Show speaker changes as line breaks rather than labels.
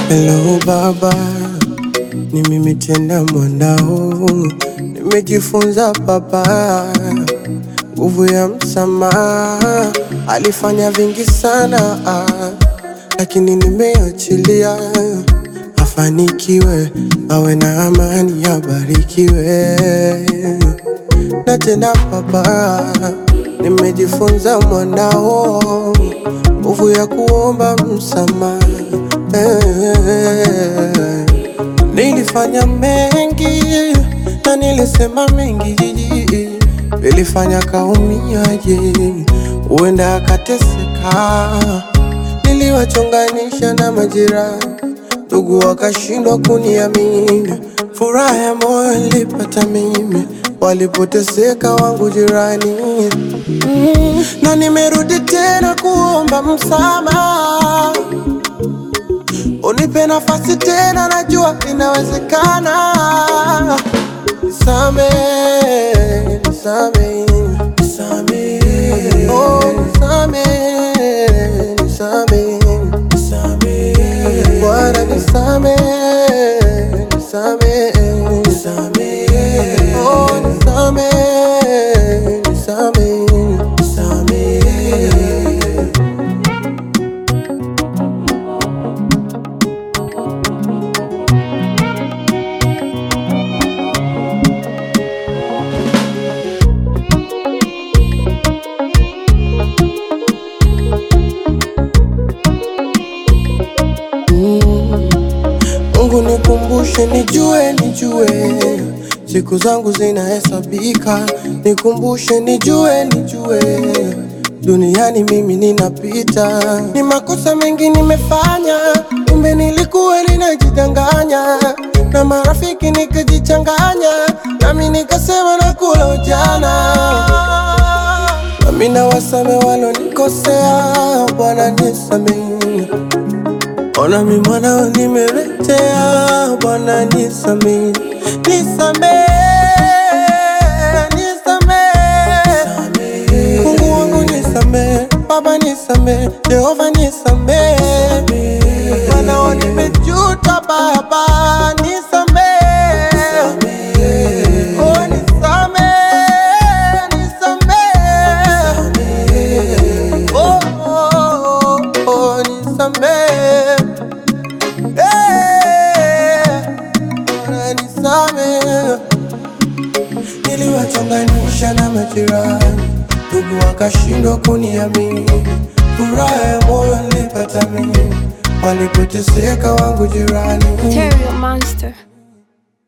Hello baba, ni mimi tena mwanao, nimejifunza baba, nguvu ya msamaha. Alifanya vingi sana ah, lakini nimeachilia, afanikiwe, awe na amani, abarikiwe. Na tena baba, nimejifunza mwanao, nguvu ya kuomba msamaha Eh, Nilifanya mengi na nilisema mengi, nilifanya kaumiaje, huenda akateseka. Niliwachonganisha na majirani, ndugu wakashindwa kuniamini. Furaha ya moyo nilipata mimi, walipoteseka wangu jirani. Mm, na nimerudi tena kuomba msamaha Unipe nafasi tena, najua inawezekana. Nisame, nisame, nisame, oh, nisame, nisame, nisame, Bwana nisame, nisame, nisame, oh, nisame, nisame, nisame. Mungu nikumbushe, nijue, nijue siku zangu zinahesabika, nikumbushe, nijue, nijue duniani mimi ninapita. Ni makosa mengi nimefanya, kumbe nilikuwa ninajidanganya, na marafiki nikajichanganya, nami nikasema nakula ujana nami nawasame walonikosea, Bwana nisamehe. Ona mi mwanao nimeletea, Bwana nisamehe, nisamehe, nisamehe, Mungu wangu nisamehe, Baba nisamehe, Jehova nisamehe, mwanao nimejuta, Baba nisamehe, oh nisamehe, nisamehe, oh, oh, oh, oh, nisamehe. Eh, Bwana nisamehe. Niliwachonganisha na majirani, ndugu wakashindwa kuniamini. Furaha ya moyo nilipata mimi, walipoteseka wangu jirani.
Stereo Monster.